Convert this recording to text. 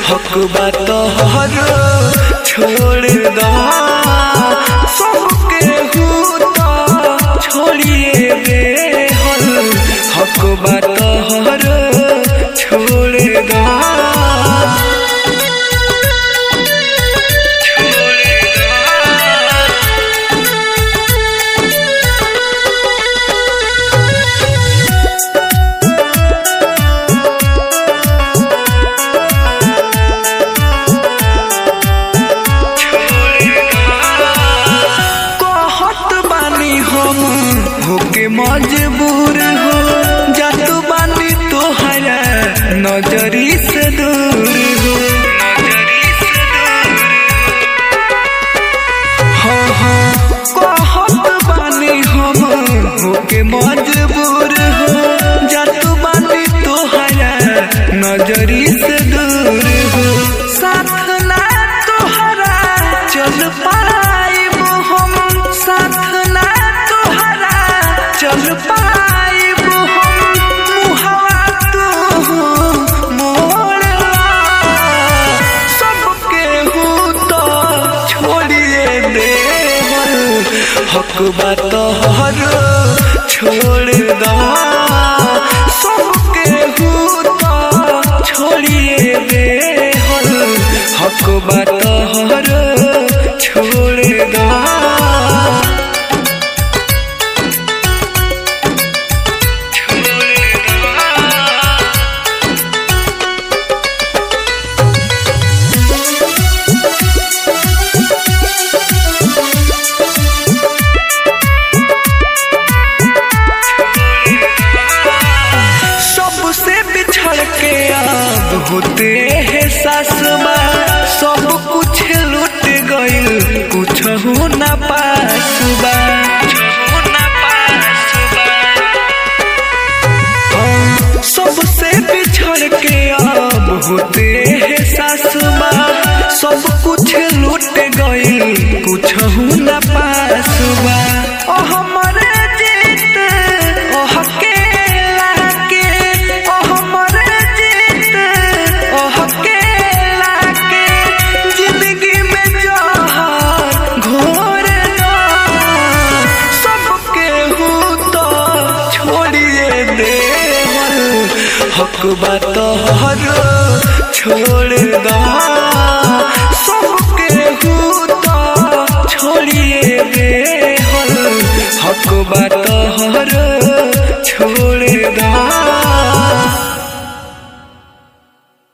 हक बात हर छोड़ दा सबके हूता छोड़िए दे हल हक बात हर छोड़ दा कहत बानी हम होके मजबूर हो जात बानी तोहरा नजरी से दूर हो हाँ हाँ कहत बानी हम होके मजबूर हो जात बानी तोहरा नजरी से दूर हो साथ ना तोहरा चल पाइब हम साथ ना तोहरा चल पाइब हम मुहवा तू मोड़ला सबके हूँ तो छोड़िए दे हक बात हर छोड़ दा सबके हूँ तो छोड़िए दे हक बात हर छोड़ दा सबसे बिछड़ के अब होते है सासमा सब कुछ लूट गइल कुछ हो ना पासबा हाँ, सबसे बिछड़ के अब होते है सासमा सब कुछ लूट गइल कुछ हो ना पासबा ओ हमरे जीत ओ हकेला के ओ हमरे जीत ओ हकेला के जिंदगी में जहर घोर दो सबके हूँ तो छोड़िए दे हक बात हर छोड़ दा